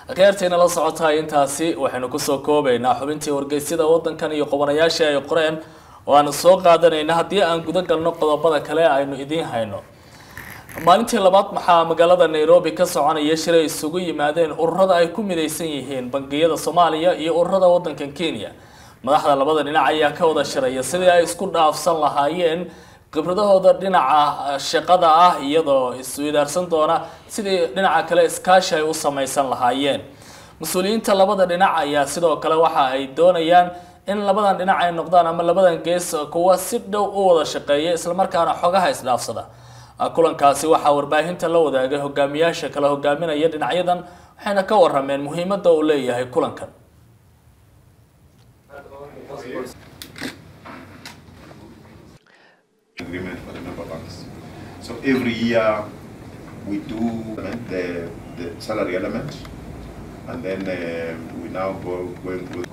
akhyaarteena la socotahay intaasi waxaynu kusoo koobaynaa xubintii wargeysyada wadankan iyo qubanayaashii ay qoreen oo aanu soo qaadanayna haddii aan guda galno qodobada kale aynu idiin hayno maalintii labaad maxaa magaalada nairobi ka soconaya shir ay isugu yimaadeen ururada ay ku midaysan yihiin bangiyada soomaaliya iyo ururada wadankan kenya madaxda labada dhinac ayaa ka wada shiraya sidii ay isku dhaafsan lahaayeen khibradahooda dhinaca shaqada ah iyadoo isweydaarsan doona sidii dhinaca kale iskaashi ay u samaysan lahaayeen mas-uuliyiinta labada dhinac ayaa sidoo kale waxa ay doonayaan in labadan dhinac ay noqdaan ama labadan gees kuwa si dhow u wada shaqeeya islamarkaana xogaha isdhaafsada kulankaasi waxaa warbaahinta la wadaagay hogaamiyaasha kala hogaaminaya dhinacyadan waxayna ka warameen muhiimada uu leeyahay kulankan agreement for the member banks. So every year we do the, the salary element and then um, we now go going with.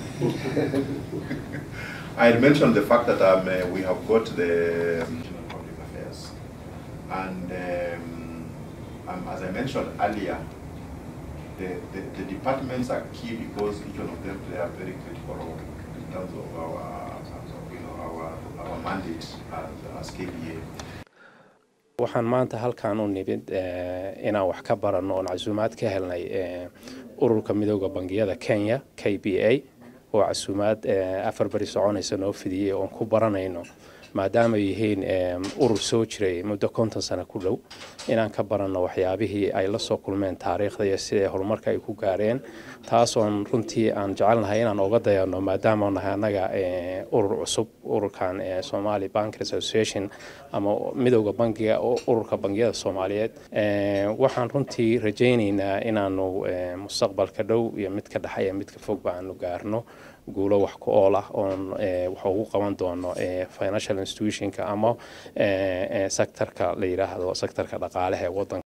I had mentioned the fact that um, uh, we have got the um, public affairs and um, um, as I mentioned earlier, the, the, the departments are key because each one of them play a very critical role in terms of our, you know, our, our mandate as, as KBA. waxaan maanta halkaan u nimid inaan wax ka baranno oon casuumaad ka helnay ururka midooda bangiyada kenya k b a oo casuumaad afar beri soconaysa noo fidiyey oon ku baranayno maadaama yihiin urur soo jiray muddo konton sano ku dhow inaan ka baranno waxyaabihii ay la soo kulmeen taariikhda iyo sida horumarka ay ku gaareen taasoon runtii aan jecelnahay inaan oga dayano maadaama nahay annaga urur cusub ururkan somali bank association ama midowda bangiga ururka bangiyada soomaaliyeed waxaan runtii rajaynaynaa inaanu mustaqbalka dhow iyo midka dhexe iyo midka fogba aanu gaarno guulo wax ku ool ah oon wax ugu qaban doono financial institutionka ama sectorka la yidhaahdo sectorka dhaqaalaha ee wadanka